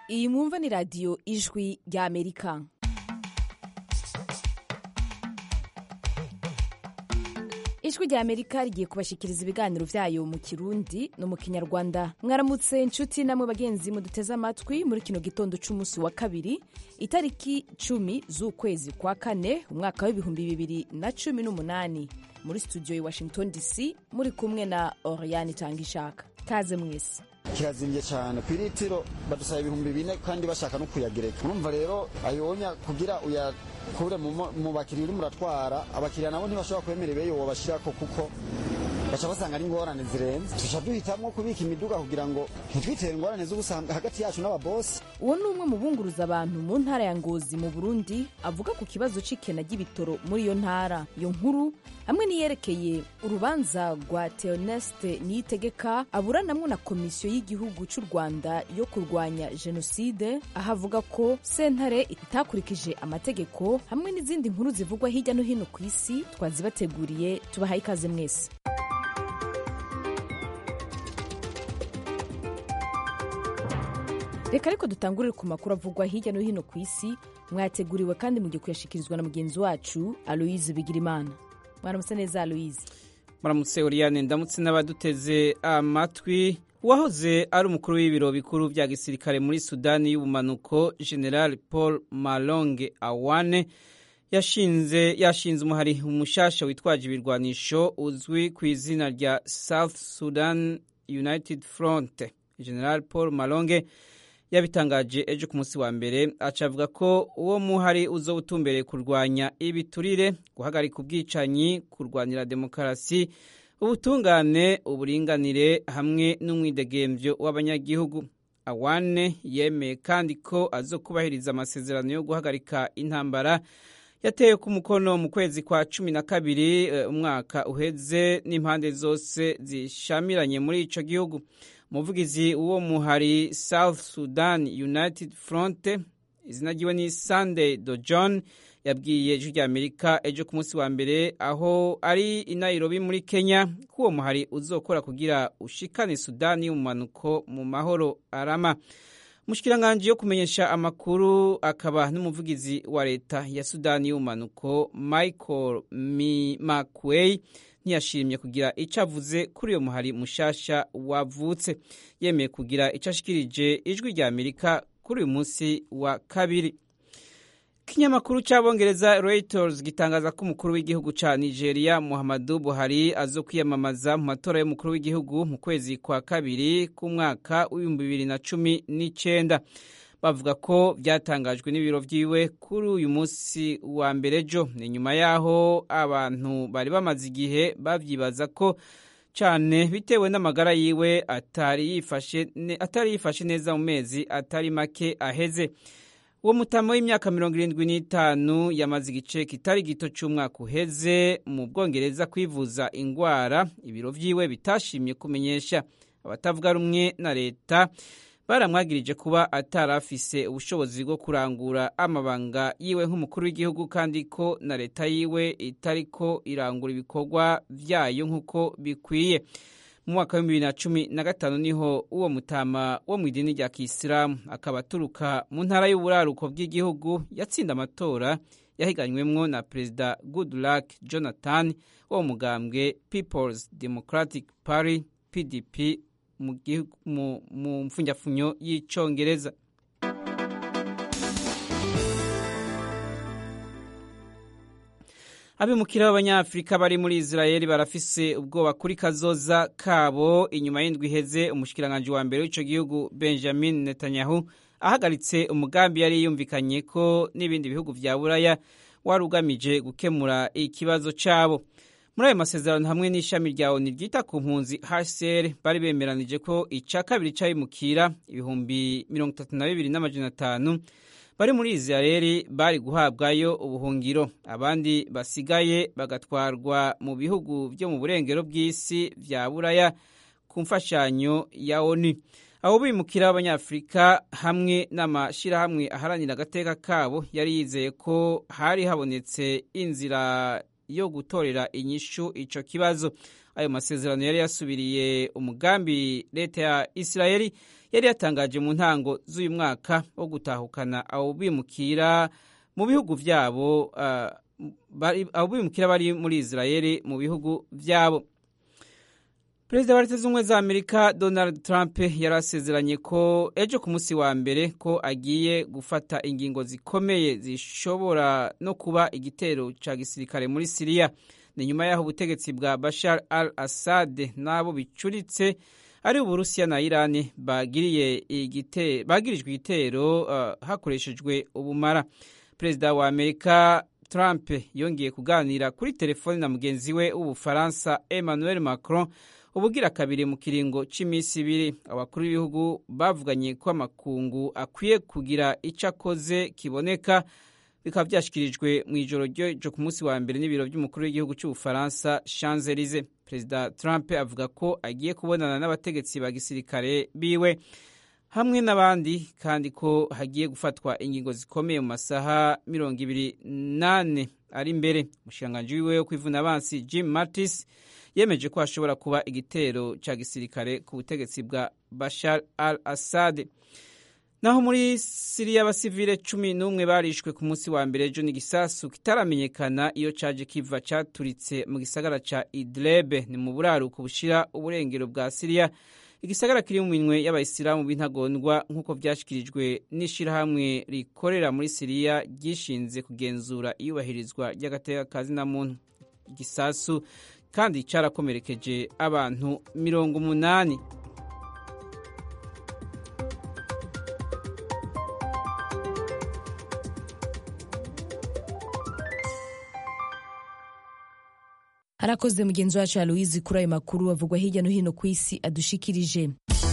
iyi mwumva ni radiyo ijwi rya amerika ijwi rya amerika rigiye kubashyikiriza ibiganiro byayo mu kirundi no mu kinyarwanda mwaramutse inshuti namwe bagenzi muduteze amatwi muri kino gitondo cy'umunsi wa kabiri itariki cumi z'ukwezi kwa kane umwaka w'ibihumbi bibiri na cumi n'umunani muri studio i washington dc muri kumwe na oriane itangishaka kaze mwese kirazimbye cyane ku iritiro badusaba ibihumbi bine kandi bashaka no kuyagereka urumva rero ayonya kugira uyakure mu bakiriya urimo uratwara abakiriya nabo ntibashobora kwemera ibeyo wabashyirako kuko baca basanga ari ingorane zirenze tuca duhitamwo kubika imiduga kugira ngo ntitwitere ingorane z'ubusanga hagati yacu n'ababosi uwo ni umwe mu bunguruza abantu mu ntara ya ngozi mu burundi avuga ku kibazo c'ikena ry'ibitoro muri iyo ntara iyo nkuru hamwe n'iyerekeye urubanza rwa theoneste niyitegeka aburanamwo na komisiyo y'igihugu cy'u rwanda yo kurwanya jenoside aho avuga ko sentare itakurikije amategeko hamwe n'izindi nkuru zivugwa hirya no hino ku isi twazibateguriye tubahaye ikaze mwese reka ariko dutangurire ku makuru avugwa hirya no hino ku isi mwateguriwe kandi mugiye kuyashikirizwa na mugenzi wacu aloise bigirimana mwaramutse neza aloise muramutse uriyane ndamutse n'abaduteze amatwi uwahoze ari umukuru w'ibiro bikuru bya gisirikare muri sudani y'ubumanuko general paul malonge awane yashinze yashinze umuhari umushasha witwaje ibirwanisho uzwi ku izina rya south sudan united front general paul malonge yabitangaje ejo ku munsi wa mbere aca avuga ko uwo muhari uzo utumbereye kurwanya ibiturire guhagarika ubwicanyi kurwanira demokarasi ubutungane uburinganire hamwe n'umwidegembyo w'abanyagihugu awane yemeye kandi ko azokubahiriza amasezerano yo guhagarika intambara yatewe ku mukono mu kwezi kwa cumi na kabiri umwaka uheze n'impande zose zishamiranye muri ico gihugu umuvugizi w'uwo muhari south sudan united front izina ryiwe ni sunday do john yabwiye ijwi rya amerika ejo ku munsi wa mbere aho ari i nairobi muri kenya ko uwo muhari uzokora kugira ushikane sudani y'umumanuko mu mahoro arama umushikiranganji yo kumenyesha amakuru akaba n'umuvugizi wa leta ya sudani y'umumanuko michael mcquay ntiyashimye kugira icyo avuze kuri uyo muhari mushasha wavutse yemeye kugira icyo ashikirije ijwi rya amerika kuri uyu munsi wa kabiri ikinyamakuru cy'abongereza reuters gitangaza ko umukuru w'igihugu cya nigeria muhammadu buhari azo kwiyamamaza mu matora y'umukuru w'igihugu mu kwezi kwa kabiri k'umwaka w'ibihumbi bibiri na cumi n'icyenda bavuga ko byatangajwe n'ibiro byiwe kuri uyu munsi wa mbere ejo ni nyuma y'aho abantu bari bamaze igihe babyibaza ko cyane bitewe n'amagara yiwe atari yifashe neza mu mezi atari make aheze uwo mutama w'imyaka mirongo irindwi n'itanu yamaze igice kitari gito cy'umwaka uheze mu bwongereza kwivuza indwara ibiro byiwe bitashimye kumenyesha abatavuga rumwe na leta baramwagirije kuba atarafise ubushobozi bwo kurangura amabanga yiwe nk'umukuru w'igihugu kandi ko na leta yiwe itariko irangura ibikorwa byayo nk'uko bikwiye mu mwaka w'ibihumbi bibiri na cumi na gatanu niho uwo mutama wo mu idini rya kisilamu akaba aturuka mu ntara y'uburaruko bw'igihugu yatsinda amatora yahiganywemwo na perezida goodluck jonathan wo mu mugambwe peoples democratic party pdp mu mfunyafunyo y'icongereza abimukira b'abanyafurika bari muri israeli barafise ubwoba kuri kazoza kabo inyuma y'indwi iheze umushikiranganji wa mbere w'ico gihugu benjamin netanyahu ahagaritse umugambi yari yumvikanye ko n'ibindi bihugu vya buraya wari ugamije gukemura ikibazo cabo muri ayo masezerano hamwe n'ishami rya oni ryita ku mpunzi hcr bari bemeranije ko ica kabiri c'abimukira ibihumbi mirongo itatu na bibiri n'amajana atanu bari muri israeli bari guhabwayo ubuhungiro abandi basigaye bagatwarwa mu bihugu byo mu burengero bw'isi vya buraya ku mfashanyo ya oni abo bimukira b'abanyafurika hamwe n'amashirahamwe aharanira agateka kabo yari yizeye ko hari habonetse inzira yo gutorera inyishu ico kibazo ayo masezerano yari yasubiriye umugambi leta ya isirayeli yari yatangaje mu ntango z'uyu mwaka wo gutahukana abo bimukira mu bihugu vyabo uh, abo bimukira bari muri isirayeli mu bihugu vyabo perezida wa leta z'ubumwe za amerika donald trump yarasezeranye ko ejo ku munsi wa mbere ko agiye gufata ingingo zikomeye zishobora no kuba igitero ca gisirikare muri siriya ni nyuma y'aho ubutegetsi bwa bashar al assad n'abo bicuritse ari uburusiya na irani bagirijwe igitero uh, hakoreshejwe ubumara perezida wa amerika trump yongeye kuganira kuri telefoni na mugenzi we w'ubufaransa emmanuel macron ubugira kabiri mu kiringo cy'iminsi ibiri abakuru b'ibihugu bavuganye ko amakungu akwiye kugira icyo akoze kiboneka bikaba byashyikirijwe mu ijoro ryo ku munsi wa mbere n'ibiro by'umukuru w'igihugu cy'ubufaransa Champs Elysees perezida Trump avuga ko agiye kubonana n'abategetsi ba gisirikare biwe hamwe n'abandi kandi ko hagiye gufatwa ingingo zikomeye mu masaha mirongo ibiri nane ari imbere umushikiranganji wiwe wo kwivuna abansi Jim Mattis yemeje ko hashobora kuba igitero cya gisirikare ku butegetsi bwa Bashar al-Assad naho muri siriya abasivile cumi n'umwe barishwe ku munsi wa mbere ejo n'igisasu kitaramenyekana iyo caje kiva caturitse mu gisagara ca idlebe ni mu buraruko bushira uburengero bwa siriya igisagara kiri mu minwe y'abayisilamu b'intagondwa nk'uko vyashikirijwe n'ishirahamwe rikorera muri siriya ryishinze kugenzura iyubahirizwa ry'agateka kazina muntu igisasu kandi carakomerekeje abantu mirongo umunani harakoze mugenzi wacu aloise kuri ayo makuru avugwa hirya no hino ku isi adushikirije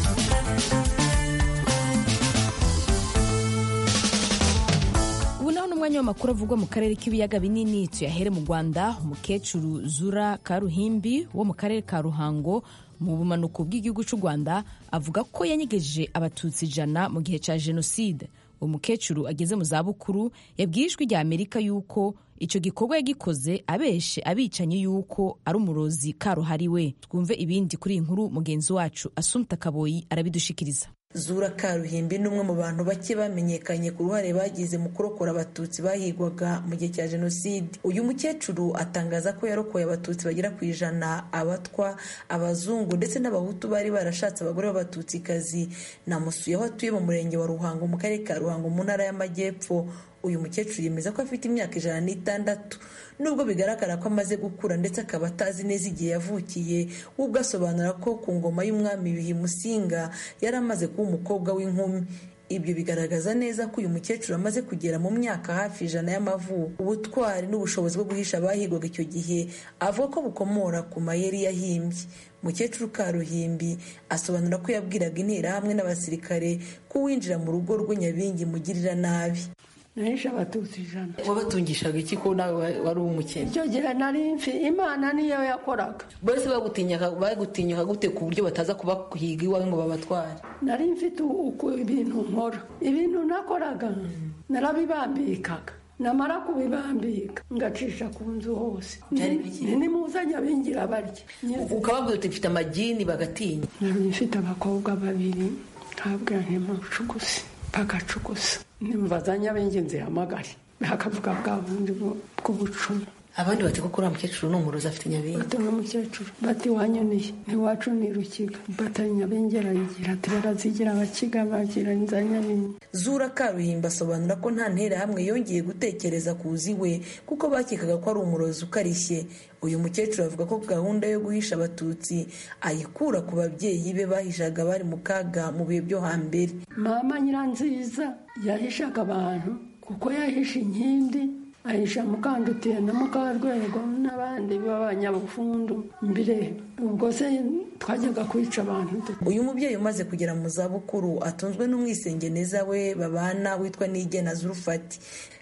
ubu naho ni umwanya w'amakuru avugwa mu karere k'ibiyaga binini tuyahere mu rwanda umukecuru zura karuhimbi wo mu karere ka ruhango mu bumanuko bw'igihugu cy'u rwanda avuga ko yanyegeje abatutsi ijana mu gihe cya jenoside uwo mukecuru ageze mu zabukuru yabwiye ijwi rya amerika yuko icyo gikorwa yagikoze abeshe abicanye yuko ari umurozi karuhariwe twumve ibindi kuri iyi nkuru mugenzi wacu asumta kaboyi arabidushikiriza zura karuhimbi ni umwe mu bantu bake bamenyekanye ku ruhare bagize mu kurokora abatutsi bahigwaga mu gihe cya jenoside uyu mukecuru atangaza ko yarokoye abatutsi bagera ku ijana abatwa abazungu ndetse n'abahutu bari barashatse abagore b'abatutsikazi namusuye aho atuye mu murenge wa ruhango mu karere ka ruhango mu ntara y'amajyepfo uyu mukecuru yemeza ko afite imyaka ijana n'itandatu nubwo bigaragara ko amaze gukura ndetse akaba atazi neza igihe yavukiye we ubwo asobanura ko ku ngoma y'umwami bihi musinga yari amaze kuba umukobwa w'inkumi ibyo bigaragaza neza ko uyu mukecuru amaze kugera mu myaka hafi ijana y'amavuko ubutwari n'ubushobozi bwo guhisha abahigwaga icyo gihe avuga ko bukomora ku mayeri yahimbye mukecuru karuhimbi asobanura ko yabwiraga interahamwe n'abasirikare ko uwinjira mu rugo rwe nyabingi mugirira nabi nahishe abatutsi ijana wabatungishaga iki ko nawe wari umukene icyo gihe nari mfi imana niyo yakoraga bose bagutinyuka gute ku buryo bataza kubahiga iwawe ngo babatware nari mfite uku ibintu nkora ibintu nakoraga narabibambikaga namara kubibambika ngacisha ku nzu hose nimuzanye abingira barya ukababwira uti mfite amagini bagatinya nari mfite abakobwa babiri ntabwo ntimucuguse bagacugusa nimubazanye ab'ingenzi hamagare hakavuga bwa bundi bw'ubucumi abandi bati koko uriya mukecuru ni umurozi afite nyabingi bati umukecuru bati wanyoniye ntiwacu ni rukiga bata nyabingi arayigira ati barazigira abakiga bagira inza nyabingi zura karuhimba asobanura ko nta nterahamwe yongeye gutekereza kuzi we kuko bakekaga ko ari umurozi ukarishye uyu mukecuru avuga ko gahunda yo guhisha abatutsi ayikura ku babyeyi be bahishaga bari mu kaga mu bihe byo hambere mama nyiranziza yahishaga abantu kuko yahisha inkindi ahisha mukandutiye na mukarwego n'abandi b'abanyabufundu mbere ubwo se twajyaga kwica abantu uyu mubyeyi umaze kugera mu zabukuru atunzwe n'umwisengeneza we babana witwa nigena zurufati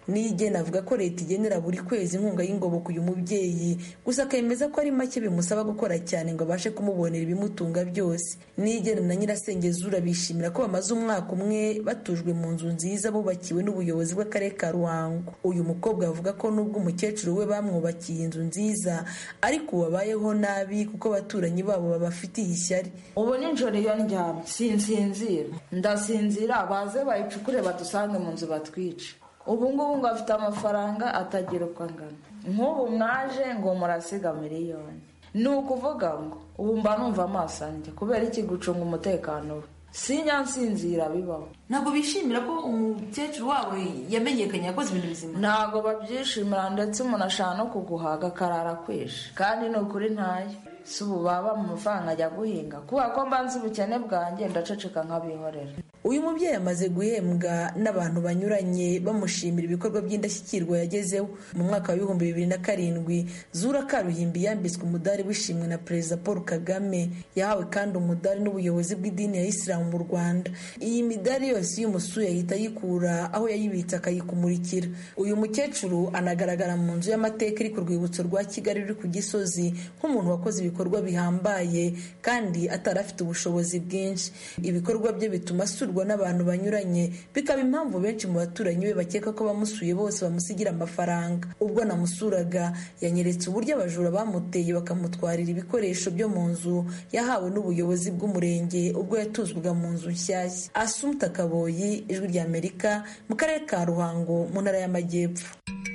niyigena avuga ko leta igenera buri kwezi inkunga y'ingoboka uyu mubyeyi gusa akemeza ko ari make bimusaba gukora cyane ngo abashe kumubonera ibimutunga byose niyigena na nyirasengezura bishimira ko bamaze umwaka umwe batujwe mu nzu nziza bubakiwe n'ubuyobozi bw'akarere ka ruhango uyu mukobwa avuga ko nubwo umukecuru we bamwubakiye inzu nziza ariko ubu abayeho nabi kuko abaturanyi babo babafitiye ishyari ubu nijoro iyo ndyamye sinsinzira ndasinzira baze bayicukure badusange mu nzu batwice ubu ngubu ngo afite amafaranga atagira uko angana nk'ubu mwaje ngo murasiga miliyoni ni ukuvuga ngo ubu mba numva amaso anjye kubera iki gucunga umutekano we sinyansinzira bibaho ntabwo bishimira ko umukecuru wabo yamenyekanye yakoze ibintu bizima ntabwo babyishimira ndetse umuntu ashaka no kuguhaga akarara kwishe kandi ni ukuri ntayo si ubu baba mu mafaranga ajya guhinga kubera ko mbanza ubukene bwanjye ndaceceka nk'abihorera uyu mubyeyi amaze guhembwa n'abantu banyuranye bamushimira ibikorwa by'indashyikirwa yagezeho mu mwaka wa ibihumbi bibiri na karindwi zura karuhimbi yambitswe umudari wishimwe na perezida paul kagame yahawe kandi umudari n'ubuyobozi bw'idini ya isilamu mu rwanda iyi midari yose iyo umusuye ahita ayikura aho yayibitse akayikumurikira uyu mukecuru anagaragara mu nzu y'amateka iri ku rwibutso rwa kigali ruri ku gisozi nk'umuntu wakoze ibikorwa bihambaye kandi atari afite ubushobozi bwinshi ibikorwa bye bituma asurwa n'abantu banyuranye bikaba impamvu benshi mu baturanyi be bakeka ko bamusuye bose bamusigira amafaranga ubwo namusuraga yanyeretse uburyo abajura bamuteye bakamutwarira ibikoresho byo mu nzu yahawe n'ubuyobozi bw'umurenge ubwo yatuzwaga mu nzu nshyashya asumta kaboyi ijwi ry'amerika mu karere ka ruhango mu ntara y'amajyepfo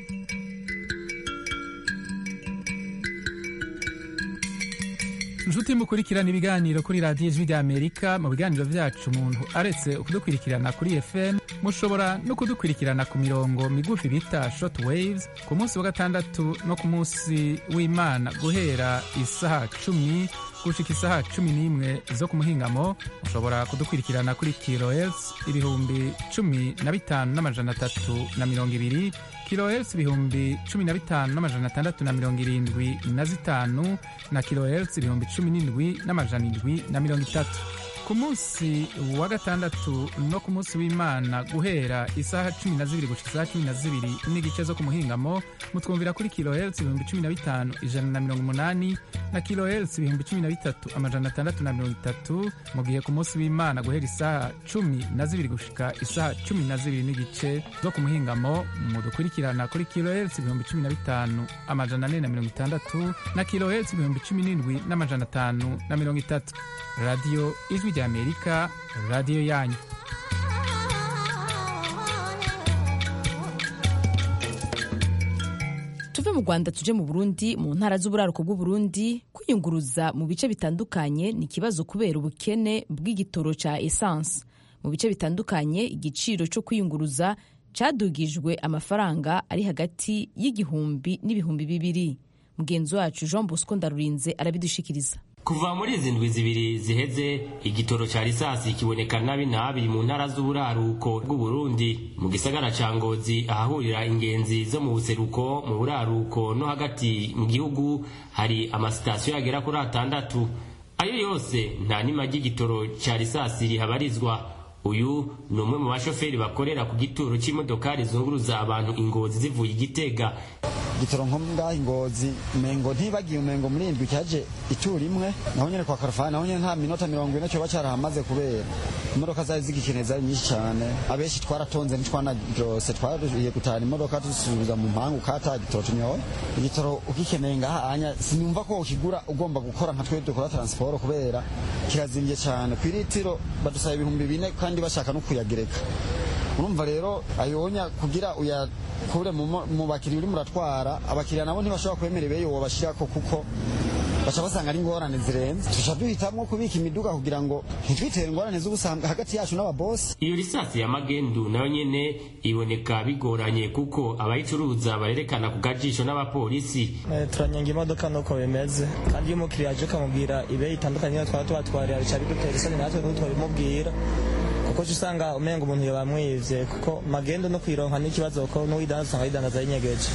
inshuti mukurikirana ibiganiro kuri radiyo ijwi ry'amerika mu biganiro byacu umuntu aretse kudukurikirana kuri fm mushobora no kudukurikirana ku mirongo migufi bita short waves ku munsi wa gatandatu no ku munsi w'imana guhera isaha cumi gushika isaha cumi n'imwe zo ku muhingamo mushobora kudukurikirana kuri kilohertz ibihumbi cumi na bitanu n'amajana atatu na mirongo ibiri kilohertz ibihumbi cumi na bitanu n'amajana atandatu na mirongo irindwi na zitanu na kilohertz ibihumbi cumi n'indwi n'amajana indwi na mirongo itatu ku munsi wa gatandatu no ku munsi w'imana guhera isaha cumi na zibiri gushika isaha cumi na zibiri n'igice zo ku muhingamo mutwumvira kuri kilohertz ibihumbi cumi na bitanu ijana na mirongo umunani na kilohertz ibihumbi cumi na bitatu amajana atandatu na mirongo itatu mu gihe ku munsi w'imana guhera isaha cumi na zibiri gushika isaha cumi na zibiri n'igice zo ku muhingamo mudukurikirana kuri kilohertz ibihumbi cumi na bitanu amajana ane na mirongo itandatu na kilohertz ibihumbi cumi n'indwi n'amajana atanu na mirongo itatu radiyo ijwi ry'amerika radiyo yanyu tuve mu rwanda tuje mu burundi mu ntara z'uburaruko bw'uburundi kwiyunguruza mu bice bitandukanye ni ikibazo kubera ubukene bw'igitoro cya esanse mu bice bitandukanye igiciro cyo kwiyunguruza cyadugijwe amafaranga ari hagati y'igihumbi n'ibihumbi bibiri mugenzi wacu jean bosco ndarurinze arabidushikiriza kuva muri izi ndwi zibiri ziheze igitoro cya risasi kiboneka nabi nabi mu ntara z'uburaruko bw'uburundi mu gisagara ca ngozi ahahurira ingenzi zo mu buseruko mu buraruko no hagati mu gihugu hari amasitasiyo agera kuri atandatu ayo yose nta nima ry'igitoro cya risasi rihabarizwa uyu ni umwe mu bashoferi bakorera ku gituro cy'imodokari zunguruza abantu ingozi zivuye igitega gitoro nko ngaho ingozi mengo ntibagiye umengo muri indwi cyaje itura imwe naho nyene kwa karufani naho nyene nta minota mirongo ine cyoba carahamaze kubera imodoka zari zigikeneye zari nyinshi cyane abenshi twaratonze ntitwanaryose twariye gutahana imodoka dusubiza mu mpangu kata gitoro tunyoye igitoro ugikeneye ngaha anya sinumva ko ukigura ugomba gukora nka twe dukora transport kubera kirazimvye cyane ku iritiro badusaba ibihumbi bine kandi bashaka no kuyagereka urumva rero ayonya kugira uyakure mu bakiriya uri muratwara abakiriya nabo ntibashobora kwemera ibeyo wobashirako kuko baca basanga ari ingorane zirenze tuca duhitamwo kubika imiduga kugira ngo ntitwitere ingorane z'ubusanga hagati yacu n'ababosi iyo risasi ya magendu nayo nyene iboneka bigoranye kuko abayicuruza barerekana ku gajisho n'abapolisi turanyanga imodoka nuko bimeze kandi iyo umukiriya aje ukamubwira ibe itandukanye twaba tubatwarira bica bidutera isoni natwe n'ubu twabimubwira kuko usanga umenga umuntu yabamwivye kuko magendo no kwironka n'ikibazo ko n'uwidandaza usanga yidandaza yinyegeje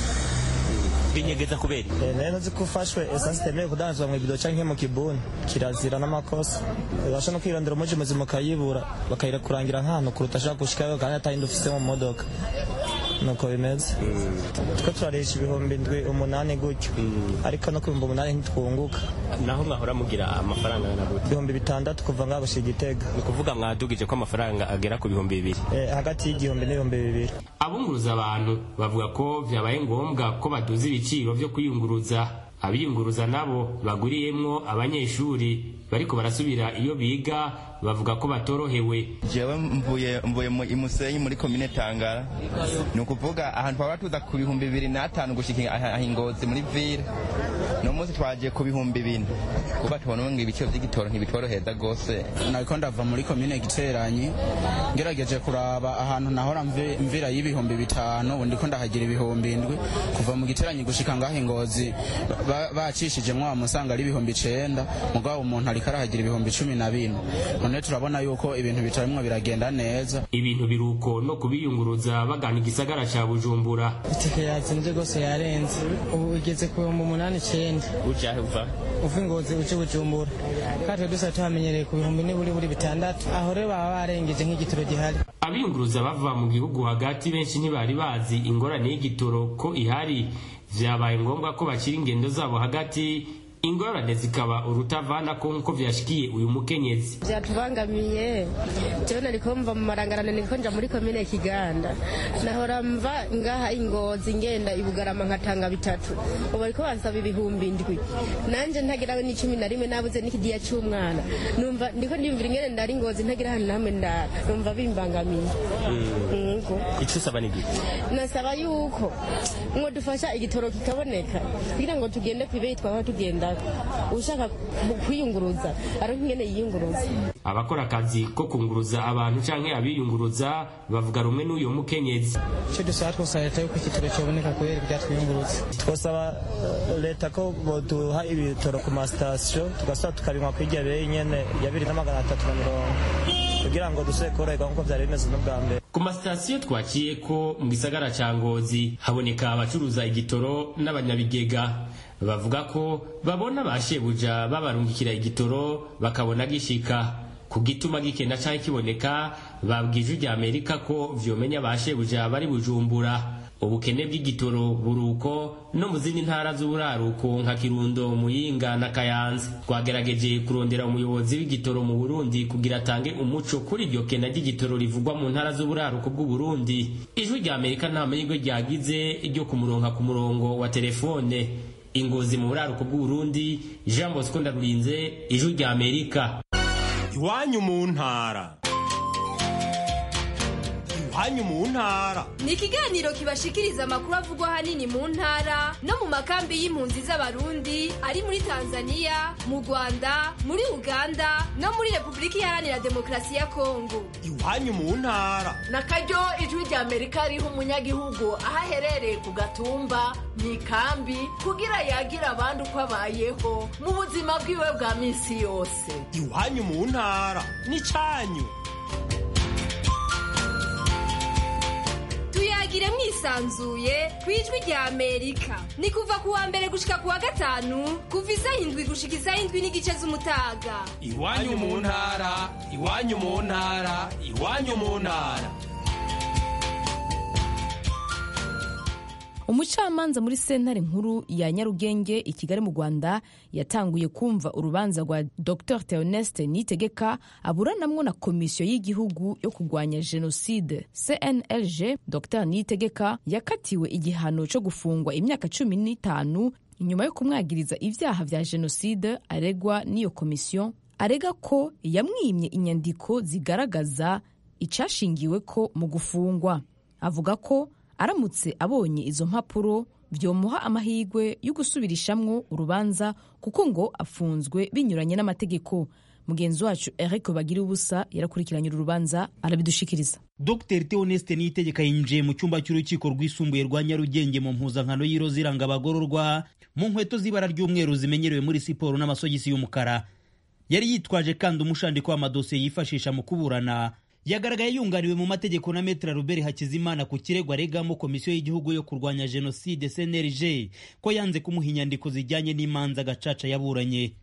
binyegeza kubera rero nzi ko ufashwe esansi itemewe kudandarizwa mu ibido canke mu kibuni kirazira n'amakosa ubasha no kwirondera umuji muzima ukayibura bakayira kurangira nk'ahantu kuruta ashaka gushikayo kandi atayindi ufise mu modoka nuko bimeze twe turarisha ibihumbi ndwi umunani gutyo ariko no ku bihumbi umunani ntitwunguka naho mwahora mugira amafaranga angana gute ibihumbi bitandatu kuva ngaho gushika igitega ni ukuvuga mwadugije ko amafaranga agera ku bihumbi bibiri Eh, hagati y'igihumbi n'ibihumbi bibiri abunguruza abantu bavuga ko vyabaye ngombwa ko baduza ibiciro vyo kwiyunguruza abiyunguruza nabo baguriyemwo abanyeshuri bariko barasubira iyo biga bavuga ko batorohewe jewe mvuye mvuye mu imusenyi muri komine tangara ni ukuvuga ahantu twaba tuza ku bihumbi bibiri n'atanu gushika aha aha ingozi muri ville no munsi twagiye ku bihumbi bine kuba tubona ngo ibiciro vy'igitoro ntibitworoheza gose nariko ndava muri komine giteranyi ngerageje kuraba ahantu nahora mvi- mvira y'ibihumbi bitanu ubu ndiko ndahagira ibihumbi indwi kuva mu giteranyi gushika ngaho ingozi ba- bacishijemwo wamusanga ari ibihumbi icenda mugabo umuntu ariko arahagira ibihumbi cumi na bine none turabona yuko ibintu bitarimwo biragenda neza ibintu biruko no kubiyunguruza bagana igisagara ca bujumbura itike yazimvye rwose yarenze ubu igeze ku bihumbi umunani icenda ujahe uva uva ingozi uje bujumbura kandi twe dusa tuhamenyereye ku bihumbi niburi buri bitandatu aho rero baba barengeje nk'igitoro gihari abiyunguruza bava mu gihugu hagati benshi ntibari bazi ingorane y'igitoro ko ihari vyabaye ngombwa ko bakira ingendo zabo hagati ingorane zikaba urutavana ko nk'uko vyashikiye uyu mukenyezi byatubangamiye jewe nariko mva mu marangarane niko nja muri komine kiganda nahora mva ngaha ingozi ngenda ibugarama nkatanga bitatu ubu bariko bansaba ibihumbi indwi nanje ntagirawe n'icumi na rimwe nabuze n'ikidiya c'umwana numva ndiko ndiyumvira ingene ndari ingozi ntagira ahantu namwe ndara numva bimbangamiye Yego. ico usaba ni giki nasaba yuko mwo dufasha igitoro kikaboneka kugira ngo tugende kwibeyi twaba tugenda ushaka ku- kwiyunguruza aronka ingene yiyunguruza abakora akazi ko kunguruza abantu canke abiyunguruza bavuga rumwe n'uyo mukenyezi ico dusaba twosaba leta yuko igitoro coboneka kubera ivyatwiyungurutse twosaba eh, leta ko boduha ibitoro ku masitasiyo tugasaba tukabinywa kwirya beyi nyene ya bibiri na magana atatu na mirongo kugira ngo dusubire koroherwa nk'uko vyari bimeze n'ubwa mbere ku masitasiyo twaciye ko mu gisagara ca ngozi haboneka abacuruza igitoro n'abanyabigega bavuga ko babona ba shebuja babarungikira igitoro bakabona gishika ku gituma gikenda canke kiboneka babwije rya amerika ko vyomenya ba shebuja bari bujumbura ubukene bw'igitoro buruko no mu zindi ntara z'uburaruko nka kirundo muyinga na kayanza twagerageje kurondera umuyobozi w'igitoro mu burundi kugira atange umuco kuri iryo kena ry'igitoro rivugwa mu ntara z'uburaruko bw'uburundi ijwi rya amerika nta mahirwe ryagize ryo kumuronka ku murongo wa telefone ingozi mu buraruko bw'uburundi jean bosco ndarurinze ijwi rya amerika iwanyu mu ntara iwanyu mu ntara ni ikiganiro kibashikiriza amakuru avugwa ahanini mu ntara no mu makambi y'impunzi z'abarundi ari muri tanzania mu rwanda muri uganda no muri repubulika iharanira demokarasi ya kongo iwanyu mu ntara na karyo ijwi rya amerika riha umunyagihugu aho aherereye ku gatumba mu ikambi kugira yagira abandi uko abayeho mu buzima bwiwe bwa minsi yose iwanyu mu ntara n'icanyu tuyagire mwisanzuye ku ijwi rya amerika ni kuva ku wa mbere gushika ku wa gatanu kuva isaha indwi gushika isaha indwi n'igice z'umutaga iwanyu mu ntara iwanyu mu ntara iwanyu mu ntara umucamanza muri sentare nkuru ya nyarugenge i kigali mu rwanda yatanguye kumva urubanza rwa dr theoneste nitegeka aburanamwo na komisiyo y'igihugu yo kurwanya jenoside cnlg dr nitegeka yakatiwe igihano cyo gufungwa imyaka cumi n'itanu inyuma yo kumwagiriza ibyaha vya jenoside aregwa n'iyo komisiyo arega ko yamwimye inyandiko zigaragaza icashingiwe ko mu gufungwa avuga ko aramutse abonye izo mpapuro byomuha amahirwe yo gusubirishamwo urubanza kuko ngo afunzwe binyuranye n'amategeko mugenzi wacu eric bagira ubusa yarakurikiranye uru rubanza arabidushikiriza dr theoneste niyitegeka yinjiye mu cyumba cy'urukiko rwisumbuye rwa nyarugenge mu mpuzankano y'iroza iranga abagororwa mu nkweto z'ibara ry'umweru zimenyerewe muri siporo n'amasogisi y'umukara yari yitwaje kandi umushandiko w'amadosiye yifashisha mu kuburana yagaragaye yunganiwe mu mategeko na metra Robert Hakizimana ku kirego aregamo komisiyo y'igihugu yo kurwanya jenoside CNLG ko yanze kumuha inyandiko zijyanye n'imanza gacaca yaburanye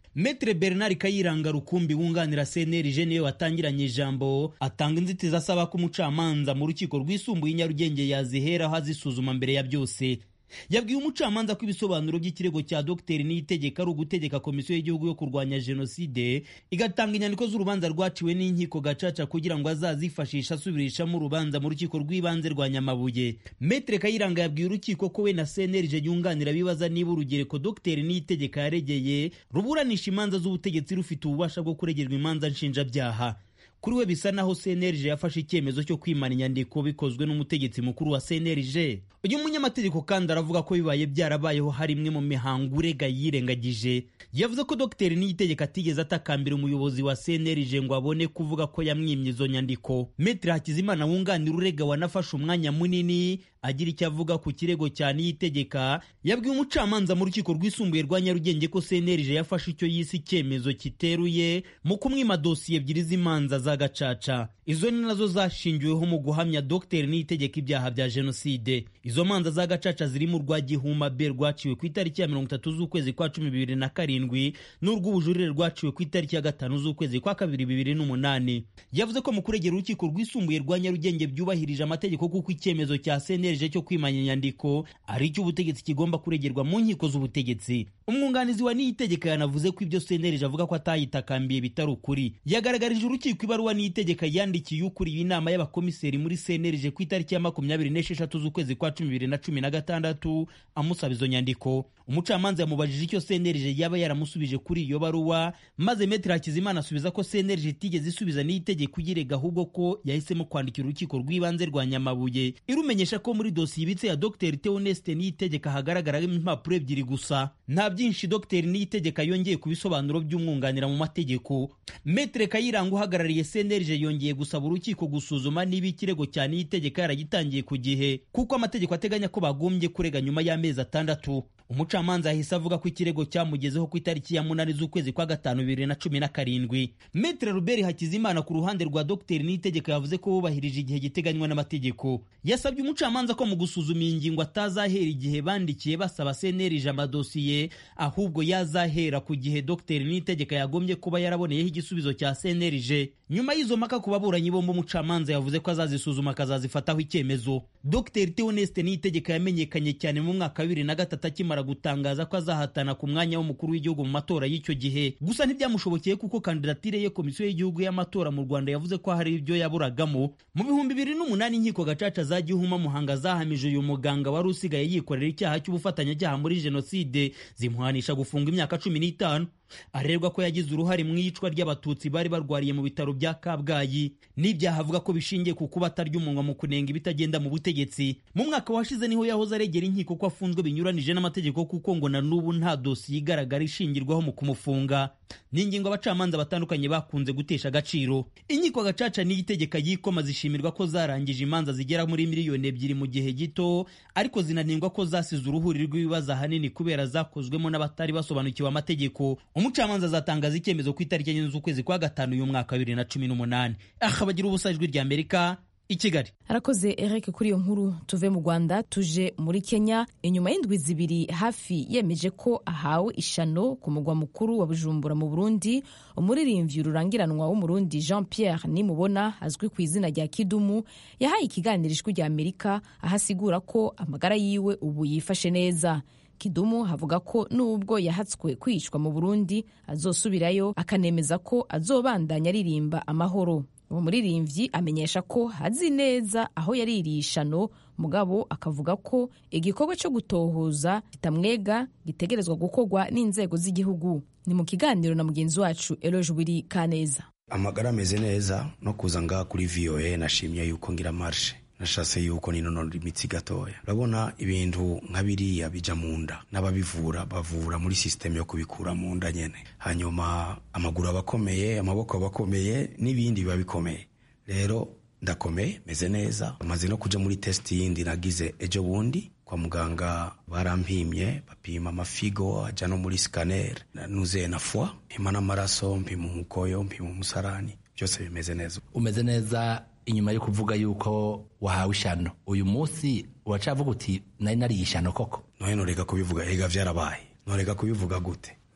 Metre Bernard Kayiranga Rukumbi wunganira CNLG niwe watangiranye ijambo atanga inzitizi asaba ko umucamanza mu rukiko rwisumbuye i Nyarugenge yaziheraho azisuzuma mbere ya byose yabwiye umucamanza ko ibisobanuro by'ikirego cya dogiteri niyitegeka ari ugutegeka komisiyo y'igihugu yo kurwanya jenoside igatanga inyandiko z'urubanza rwaciwe n'inkiko gacaca kugira ngo azazifashisha asubirishamo urubanza mu rukiko rw'ibanze rwa nyamabuye metere kayiranga yabwiye urukiko ko we na cnlg yunganira bibaza niba urugereko dogiteri niyitegeka yaregeye ruburanisha imanza z'ubutegetsi rufite ububasha bwo kuregerwa imanza nshinjabyaha kuri we bisa naho cnlg yafashe icyemezo cyo kwimana inyandiko bikozwe n'umutegetsi mukuru wa cnlg uyu munyamategeko kandi aravuga ko bibaye byarabayeho hari imwe mu mihango urega yirengagije yavuze ko dogiteri niyitegeka atigeze atakambira umuyobozi wa cnlg ngo abone kuvuga ko yamwimye izo nyandiko metre hakizimana wunganira urega wanafashe umwanya munini agira icyo avuga ku kirego cya niyitegeka yabwiye umucamanza mu rukiko rwisumbuye rwa nyarugenge ko cnlg yafashe icyo yise icyemezo kiteruye mu kumwima dosiye ebyiri z'imanza za gacaca izo ni nazo zashingiweho mu guhamya dogiteri niyitegeka ibyaha bya jenoside izo manza za gacaca zirimo urwa gihuma b rwaciwe ku itariki ya mirongo itatu z'ukwezi kwa cumi bibiri na karindwi n'urw'ubujurire rwaciwe ku itariki ya gatanu z'ukwezi kwa kabiri bibiri n'umunani yavuze ko mu kuregera urukiko rwisumbuye rwa nyarugenge byubahirije amategeko kuko icyemezo cya cnlg cyo kwimanya inyandiko ari icyo ubutegetsi kigomba kuregerwa mu nkiko z'ubutegetsi umwunganizi wa niyitegeka yanavuze ko ibyo cnlg avuga ko atayitakambiye bitari ukuri yagaragarije urukiko ibaruwa niyitegeka yandikiye ukuriye inama y'abakomiseri muri cnlg ku itariki ya makumyabiri n'esheshatu z'ukwezi kwa cumi bibiri na cumi na gatandatu amusaba izo nyandiko umucamanza yamubajije icyo cnlg yaba yaramusubije kuri iyo baruwa maze metero hakizimana asubiza ko cnlg itigeze isubiza n'itegeko uyirega ahubwo ko yahisemo kwandikira urukiko rw'ibanze rwa nyamabuye irumenyesha ko muri dosiye ibitse ya dr theoneste niyitegeka hagaragaramo impapuro ebyiri gusa nta byinshi dr niyitegeka yongeye ku bisobanuro by'umwunganira mu mategeko metre kayiranga uhagarariye cnlg yongeye gusaba urukiko gusuzuma niba ikirego cya niyitegeka yaragitangiye ku gihe kuko amategeko ateganya ko bagombye kurega nyuma y'amezi atandatu umucamanza yahise avuga ko ikirego cyamugezeho ku itariki ya munani z'ukwezi kwa gatanu bibiri na cumi na karindwi metre ruberi hakizimana ku ruhande rwa dr niyitegeka yavuze ko bubahirije igihe giteganywa n'amategeko yasabye umucamanza ko mu gusuzuma iyi ngingo atazahera igihe bandikiye basaba cnlg amadosiye ahubwo yazahera ku gihe dr niyitegeka yagombye kuba yaraboneyeho igisubizo cya cnlg nyuma y'izo mpaka ku baburanyi bombi umucamanza yavuze ko azazisuzuma akazazifataho icyemezo dr theoneste niyitegeka yamenyekanye cyane mu mwaka wa bibiri na gatatu akimara gutangaza ko azahatana ku mwanya w'umukuru w'igihugu mu matora y'icyo gihe gusa ntibyamushobokeye kuko kandidatire ye komisiyo y'igihugu y'amatora mu rwanda yavuze ko hari ibyo yaburagamo mu bihumbi bibiri n'umunani inkiko gacaca za gihuma muhanga zahamije uyu muganga wari usigaye yikorera icyaha cy'ubufatanyacyaha muri jenoside zimuhanisha gufunga imyaka cumi n'itanu arerwa ko yagize uruhare mu iyicwa ry'abatutsi bari barwariye mu bitaro bya kabgayi n'ibyaha avuga ko bishingiye ku kuba atarya umunwa mu kunenga ibitagenda mu butegetsi mu mwaka washize niho yahoze aregera inkiko ko afunzwe binyuranije n'amategeko kuko ngo na n'ubu nta dosiye igaragara ishingirwaho mu kumufunga ni ingingo abacamanza batandukanye bakunze gutesha agaciro inkiko gacaca n'iyitegeka yikoma zishimirwa ko zarangije imanza zigera muri miliyoni ebyiri mu gihe gito ariko zinanirwa ko zasize uruhuri rw'ibibazo ahanini kubera zakozwemo n'abatari basobanukiwe amategeko umucamanza azatangaza icyemezo ku itariki enye z'ukwezi kwa gatanu y'umwaka wa bibiri na cumi n'umunani aha bagira ubusa ijwi rya amerika i kigali arakoze eric kuri iyo nkuru tuve mu rwanda tuje muri kenya inyuma y'indwi zibiri hafi yemeje ko ahawe ishano ku mugwa mukuru wa bujumbura mu burundi umuririmbyi rurangiranwa w'umurundi jean pierre nimubona azwi ku izina rya kidumu yahaye ikiganiro ijwi rya amerika aho asigura ko amagara yiwe ubu yifashe neza kidumu havuga ko nubwo yahatswe kwicwa mu burundi azosubirayo akanemeza ko azobandanya aririmba amahoro uwo muririmbyi amenyesha ko azi neza aho yaririye ishano mugabo akavuga ko igikorwa cyo gutohoza kitamwega gitegerezwa gukorwa n'inzego z'igihugu ni mu kiganiro na mugenzi wacu eroje wiri kaneza amagara ameze neza no kuza ngaha kuri voa nashimye yuko ngira marshe nashatse yuko ninonora imitsi gatoya urabona ibintu nka biriya bija mu nda n'ababivura bavura muri sisiteme yo kubikura mu nda nyene hanyuma amaguru aba akomeye amaboko aba akomeye n'ibindi biba bikomeye rero ndakomeye meze neza maze no kuja muri tesiti yindi nagize ejo bundi kwa muganga barampimye bapima amafigo aja no muri sikaneri nuzuye na fwa mpima n'amaraso mpima umukoyo mpima umusarani byose bimeze neza umeze neza inyuma yo kuvuga yuko wahawe ishano uyu munsi uracavuga uti nari nariye ishano koko noye noreka kubivuga ega vyarabaye noreka kubivuga gute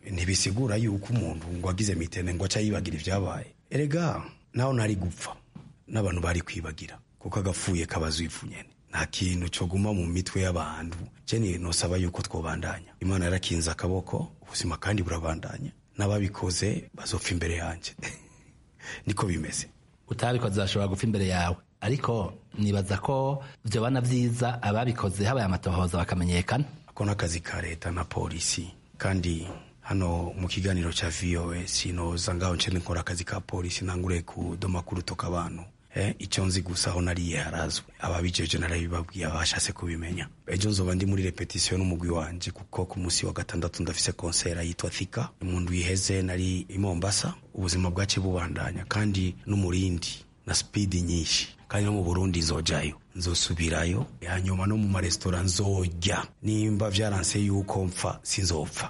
ntibisigura yuko umuntu ngo agize mitende ngo aca yibagira ibyabaye erega naho nari gupfa n'abantu bari kwibagira kuko agapfuye kabaza ivu nyene nta kintu cyo guma mu mitwe y'abantu jeni nosaba yuko twobandanya imana yarakinze akaboko ubuzima kandi burabandanya n'ababikoze bazopfa imbere yanjye niko bimeze utabikoze bashobora gupfa imbere yawe ariko nibaza ko byobana byiza ababikoze habaye amatohoza bakamenyekana ako n'akazi ka leta na polisi kandi hano mu kiganiro cya voa sinoza ngaho nce nkora akazi ka polisi ntangure kudoma kurutoka abantu eh, icyo nzi gusa aho nariye harazwe ababijeje narabibabwiye abashatse kubimenya ejo nzoba ndi muri repetisiyo n'umugwi wanje kuko ku munsi wa gatandatu ndafise konsera yitwa thika umuntu yiheze nari i mombasa ubuzima bwace bubandanya kandi n'umurindi na spidi nyinshi kandi no mu burundi nzojayo nzosubirayo hanyuma no mu maresitora nzojya nimba vyaranse yuko mpfa sinzopfa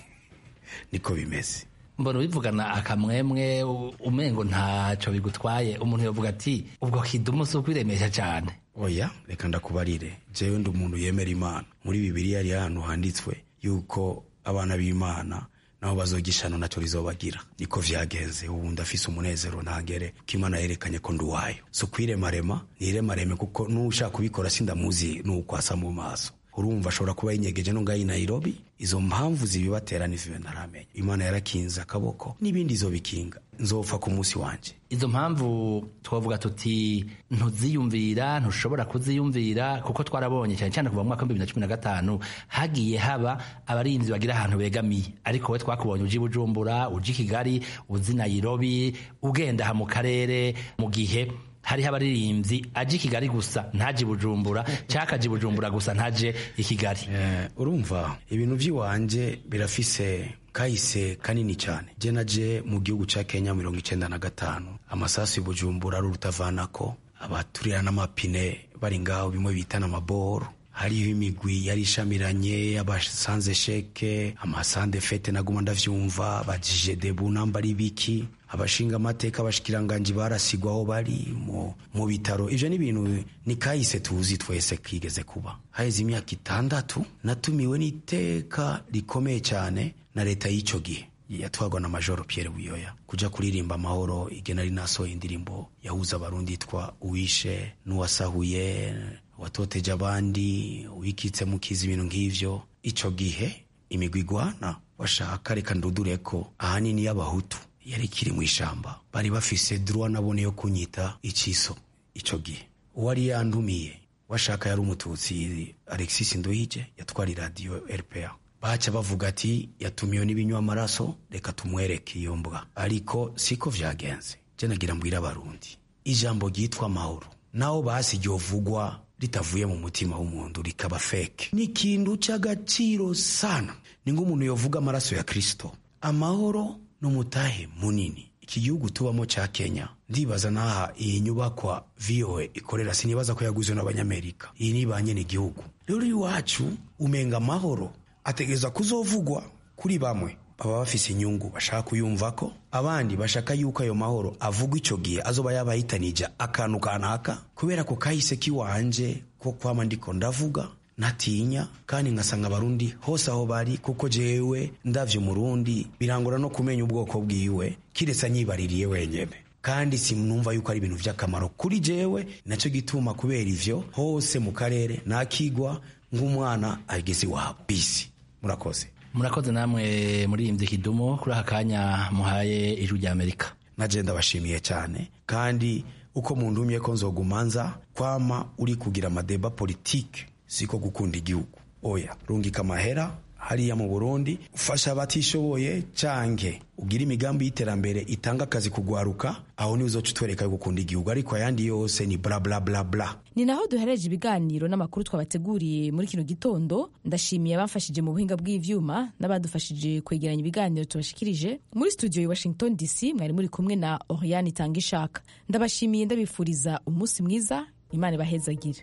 niko bimeze mbona ubivugana akamwemwe u- umengo ntaco bigutwaye umuntu yovuga ati ubwo kidumu si ukwiremesha cane oya reka ndakubarire jewe ndi umuntu yemera imana muri bibiliya hari ahantu handitswe yuko abana b'imana nabo bazogishano naco rizobagira niko vyagenze ubu ndafise umunezero ntagere ko imana yerekanye ko ndi uwayo si ukwiremarema niremareme kuko n'ushaka kubikora sindamuzi nuko asa mu maso urumva ashobora kuba yinyegeje no ngaho i nairobi izo mpamvu zibibatera n'izibe ntaramenya imana yarakinze akaboko n'ibindi izobikinga nzopfa ku munsi wanje izo mpamvu twavuga tuti ntuziyumvira ntushobora kuziyumvira kuko twarabonye cyane cyane kuva mu mwaka w'ibihumbi bibiri na cumi na gatanu hagiye haba abarinzi bagira ahantu begamiye ariko we twakubonye uji bujumbura uji kigali uzi nairobi ugenda aha mu karere mu gihe hariho abaririmbyi aje i kigali gusa ntaje i bujumbura cyangwa akaje i bujumbura gusa ntaje i kigali urumva ibintu by'iwanje birafise kahise kanini cyane je naje mu gihugu ca kenya mirongo icenda na gatanu amasasu i bujumbura ari urutavanako abaturira n'amapine bari ngaho bimwe bita n'amaboro hariho imigwi yari ishamiranye abasanze sheke amasande fete naguma ndavyumva bajije debu namba ari biki abashinga amateka abashikiranganji barasigwa aho bari mu, mu bitaro ivyo ni ibintu ni kahise tuzi twese kigeze kuba haheze imyaka itandatu natumiwe n'iteka rikomeye cyane na leta y'icyo gihe yatwagwa na majoro Pierre Buyoya kuja kuririmba amahoro igena ari nasohoye indirimbo yahuza abarundi yitwa uwishe n'uwasahuye watoteje abandi wikitse mukiza ibintu nk'ivyo ico gihe imigwi igwana washaka reka ndudure ko ahanini y'abahutu yari ikiri mu ishamba bari bafise droit nabone yo kunyita iciso ico gihe uwari yandumiye washaka yari umututsi alexis ndoyije yatwara iradiyo rpa baca bavuga ati yatumiwe n'ibinywa amaraso reka tumwereke iyo mbwa ariko siko vyagenze je nagira mbwira abarundi ijambo ryitwa amahoro naho basi ryovugwa ritavuye mu mutima w'umuntu rikaba feke ni ikintu c'agaciro sana ni nk'umuntu yovuga amaraso ya kristo amahoro n'umutahe munini iki gihugu tubamo ca kenya ndibaza n'aha iyi nyubakwa voa ikorera sinibaza ko yaguzwe n'abanyamerika iyi ni ba nyene igihugu rero iwacu umenga amahoro ategereza kuzovugwa kuri bamwe baba bafise inyungu bashaka kuyumva ko abandi bashaka yuko ayo mahoro avugwa ico gihe azoba yabahitanija akantu kanaka kubera ko kahise kiwanje ko kwama ndiko ndavuga ntatinya kandi ngasanga abarundi hose aho bari kuko jewe ndavye umurundi birangora no kumenya ubwoko bwiwe kiretse anyibaririye wenyene kandi sinumva yuko ari ibintu vy'akamaro kuri jewe naco gituma kubera ivyo hose mu karere nakigwa nk'umwana ageze iwabo bisi murakoze murakoze namwe muri iyi kidumu kuri aka kanya muhaye ijwi rya amerika naje ndabashimiye cyane kandi uko mundumye ko nzogumanza kwama uri kugira amadeba politike siko gukunda igihugu oya rungika amahera hariya mu burundi ufasha abatishoboye canke ugira imigambi y'iterambere itanga akazi kugwaruka aho niwe uzoca utwereka yo gukunda igihugu ariko ayandi yose ni bla bla bla bla ni naho duhereje ibiganiro n'amakuru twabateguriye muri kino gitondo ndashimiye abamfashije mu buhinga bw'ivyuma n'abadufashije kwegeranya ibiganiro tubashikirije muri studio i washington dc mwari muri kumwe na oriane itanga ishaka ndabashimiye ndabifuriza umunsi mwiza imana ibahezagire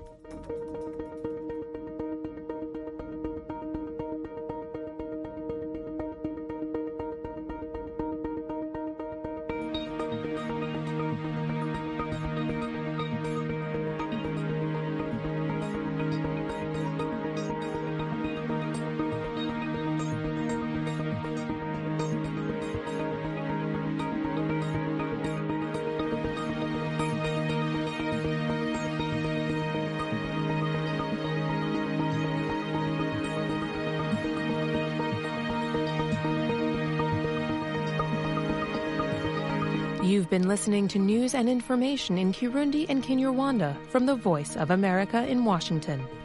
You've been listening to news and information in Kirundi and Kinyarwanda from the Voice of America in Washington.